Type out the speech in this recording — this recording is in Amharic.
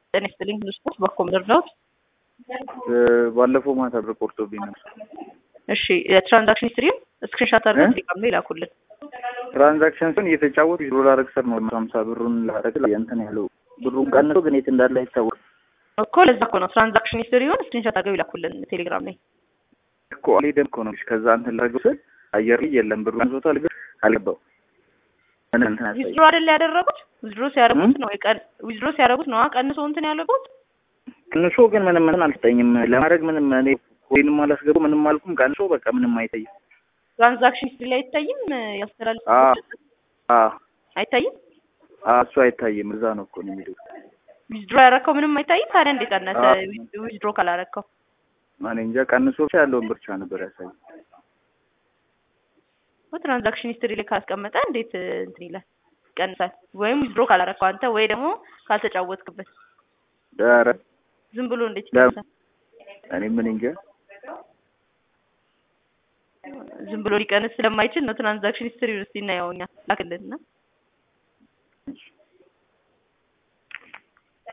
ጤና ይስጥልኝ ሁሉ ስፖርት በኮም ደርዳውት ባለፈው ማታ ብር ቆርጦብኝ ነበር። እሺ የትራንዛክሽን ሂስትሪም ስክሪንሻት አድርገን ቴሌግራም ላይ ላኩልን። ትራንዛክሽን ስን እየተጫወቱ ዶላር ክሰር ነው ሀምሳ ብሩን ላረግ እንትን ያለው ብሩን ቀንሶ ግን የት እንዳለ አይታወቅም እኮ ለዛ እኮ ነው ትራንዛክሽን ሂስትሪውን ስክሪንሻት አድርገው ይላኩልን ቴሌግራም ላይ እኮ አልሄደም እኮ ነው። ከዛ እንትን ላረገው ስል አየር ላይ የለም ብሩ ቀንሶታል፣ ግን አልገባው ምን እንትን አሳይ ዊዝድሮ አይደል ያደረጉት? ዊዝድሮ ሲያደርጉት ነው የቀን ዊዝድሮ ሲያደርጉት ነው ቀንሶ እንትን ያደረጉት። ቀንሶ ግን ምንም ምንም አልሰጠኝም ለማድረግ ምንም እኔ ወይንም አላስገቡ ምንም አልኩም። ቀንሶ በቃ ምንም አይታይም። ትራንዛክሽን ሂስትሪ ላይ አይታይም። ያስተላልፍ አ አ አይታይም። አ እሱ አይታይም። እዛ ነው እኮ ነው የሚለው። ዊዝድሮ ያደረከው ምንም አይታይም። ታዲያ እንዴት ቀነሰ? ዊዝድሮ ካላረከው እኔ እንጃ። ቀንሶ ብቻ ያለውን ብቻ ነበር ያሳይ። ትራንዛክሽን ሂስትሪ ላይ ካስቀመጠ እንዴት እንትን ይላል? ይቀንሳል። ወይም ዊዝድሮ ካላረከው አንተ ወይ ደግሞ ካልተጫወትክበት ኧረ ዝም ብሎ እንዴት ይቀንሳል? እኔ ምን እንጃ። ዝም ብሎ ሊቀንስ ስለማይችል ነው። ትራንዛክሽን ሂስትሪ ውስጥ እናየው እኛ ላክልንና